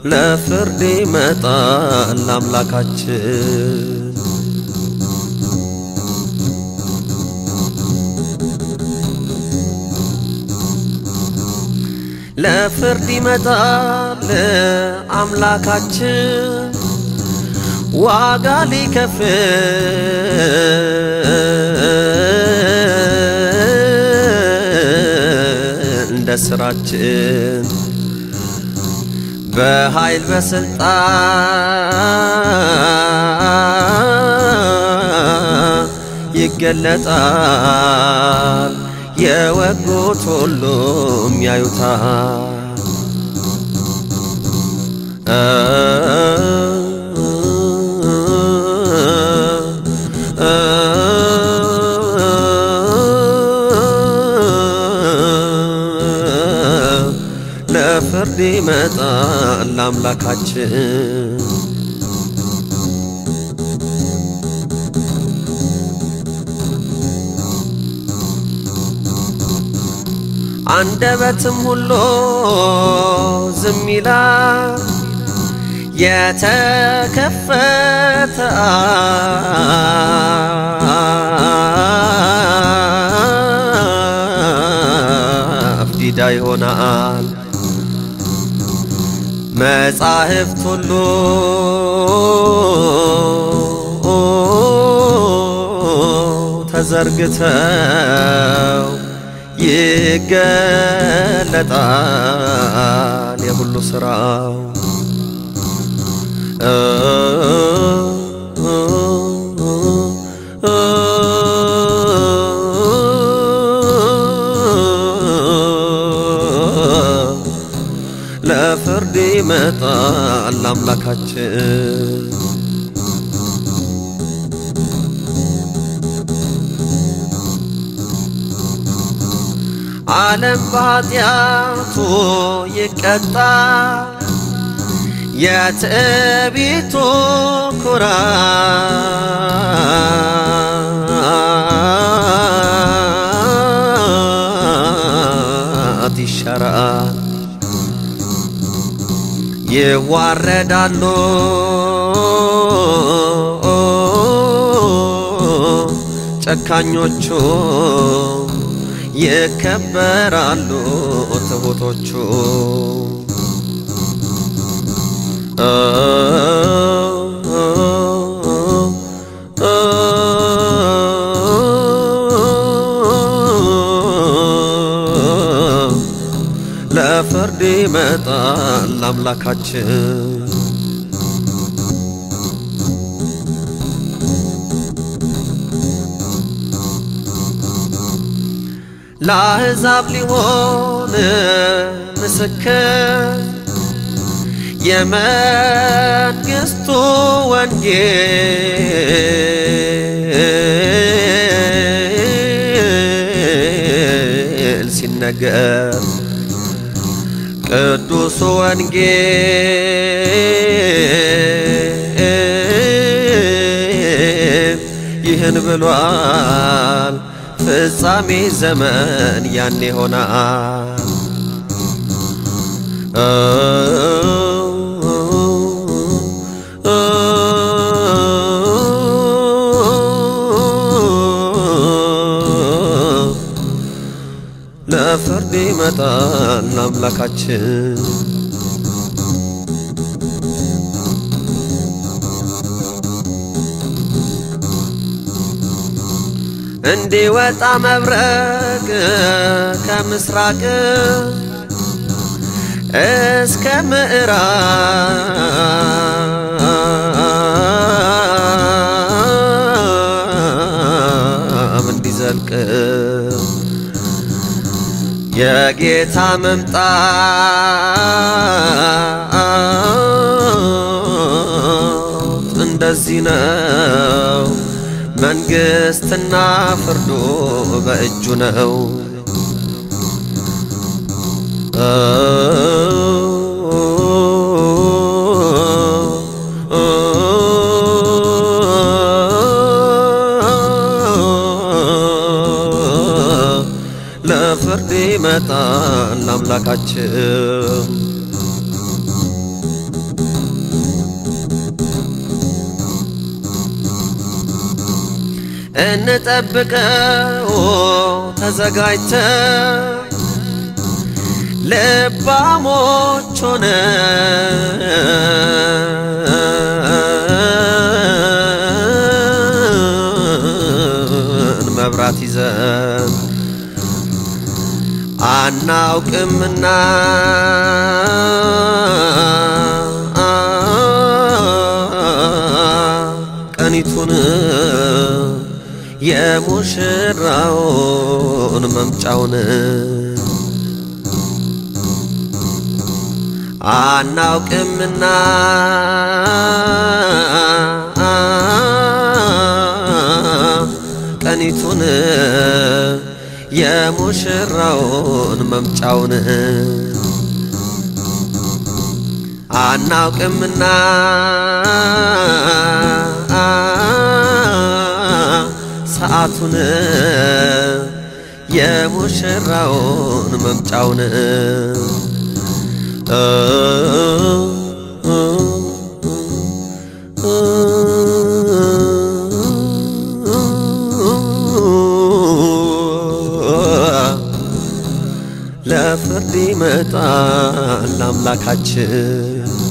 ለፍርድ ይመጣል አምላካችን። ለፍርድ ይመጣል አምላካችን ዋጋ ሊከፍል እንደ ስራችን በኃይል በስልጣን ይገለጣል። የወጉት ሁሉም ያዩታል። ለፍርድ ይመጣል አምላካችን። አንደበትም ሁሉ ዝም ይላል የተከፈተ አፍ ዲዳ ይሆናል። መጻሕፍት ሁሉ ተዘርግተው ይገለጣል የሁሉ ሥራው ለፍርድ ይመጣል አምላካችን። ዓለም በኃጢአቱ ይቀጣል። የትዕቢቱ ኩራት ይሻራል። ይዋረዳሉ ጨካኞቹ ይከበራሉ ትሑቶቹ ለፍርድ ይመጣል አምላካችን። ለአሕዛብ ሊሆን ምስክር የመንግሥቱ ወንጌል ሲነገር ቅዱሱ ወንጌል ይህን ብሏል። ፍጻሜ ዘመን ያን ይሆናል። ለፍርድ ይመጣል አምላካችን። እንዲወጣ መብረቅ ከምስራቅ እስከ ምዕራብ እንዲዘልቅ የጌታ መምጣት እንደዚህ ነው። መንግሥትና ፍርዱ በእጁ ነው። ለፍርድ ይመጣል አምላካችን። እንጠብቀው ተዘጋጅተን ልባሞች ሆነን መብራት ይዘን አናውቅምና ቀኒቱን የሙሽራውን መምጫውን አናውቅምና ቀኒቱን የሙሽራውን መምጫውን አናውቅምና ሰዓቱን የሙሽራውን መምጫውን ለፍርድ ይመጣል አምላካችን